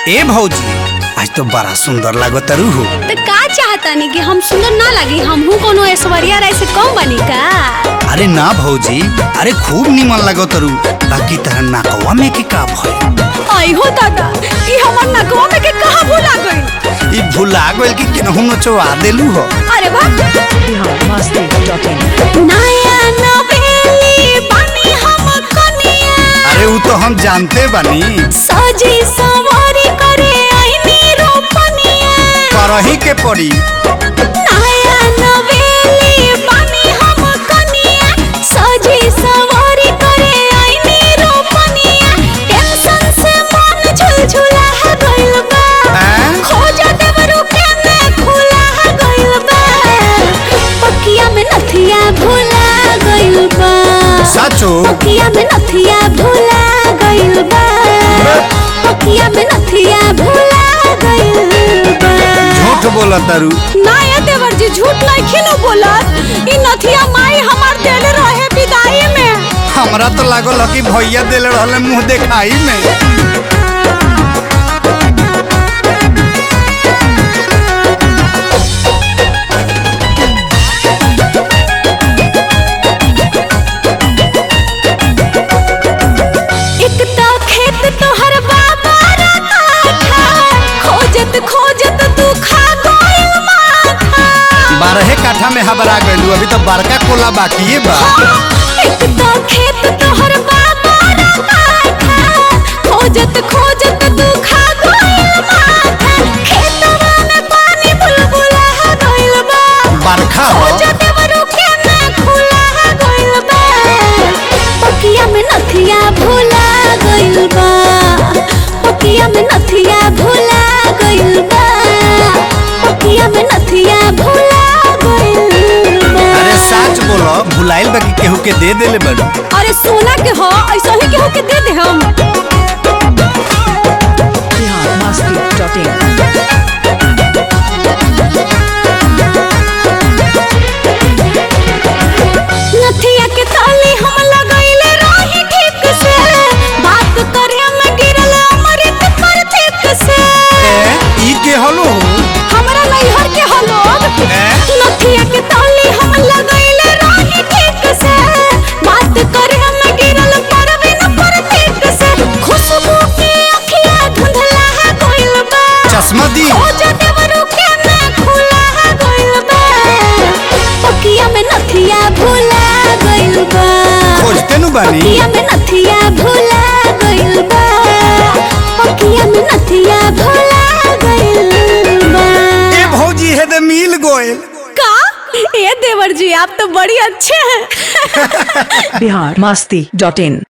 ए भौजी आज तो बड़ा सुंदर लागत हो तो का चाहतानी कि हम सुंदर ना लगी हमहू कोनो ऐश्वर्या राय से कम बनी का अरे ना भौजी अरे खूब निमन लागत रू बाकी तरह नाकवा में के का भय आई हो दादा ई हमर नकवा में के कहां भूला गई ई भुला गइल कि केनहू नचवा देलू हो अरे वाह नया नवेली बनी हम कनिया अरे वो तो हम जानते बानी सजी सवारी करे आईनी रोपनिया करही के पड़ी नया नवेली बनी हम कनिया सजी सवारी करे आईनी रोपनिया टेंशन से मन झुलझुला गइल बा हैं? खोजा देवरू के में खुला गइल बा पकिया में नथिया भुला गइल बा सचो पकिया में नथिया भुला गइल बा पकिया में नथिया भुला गइल बा झूठ बोला तारू ना ये देवर जी झूठ नहीं खिनो बोलत ई नथिया माई हमार देले रहे विदाई में हमरा तो लागल ह कि भैया देले रहले मुंह देखाई में एक तो खेत तोहर बाबा रखा खोजत खोजत तू खा गइल माथा बारहे काठा में हबरा गइलू अभी तो बड़का कोला बाकी बा एक तो खेत तोहर बाबा रखा खोजत खोजत तू खा गइल माथा खेतवा में पानी बुलबुला गइल बा बरखा हो खोजत बरू के में खुला गइल बा पकिया में नथिया भुला गइल बा पकिया में नथिया भुला गइल बा पकिया में नथिया भुला गइल बा अरे सच बोलो भुलाइल बाकी केहू के दे देले बड़ू अरे सोना के हो ऐसा ही केहू के दे दे हम नथिया के ताली हम लगैले रही ठीक से बात करे में गिरल अमृत पर ठीक से ए ई के हलो हमरा नैहर के हलोग ए? नथिया के ताली हम लगैले रही ठीक से बात करे में गिरल परवीन पर ठीक से खुशबू के अखिया धुंधला गइल बा चश्मा दी ओ जदेवरू के में खुला गइल बा पकिया में नथिया भुला गइल बा खोजते नु बानी पकिया में नथिया भुला गइल बा पकिया में नथिया भुला गइल बा ए भौजी है दे मिल गोयल का ये देवर जी आप तो बड़ी अच्छे हैं बिहार मस्ती डॉट इन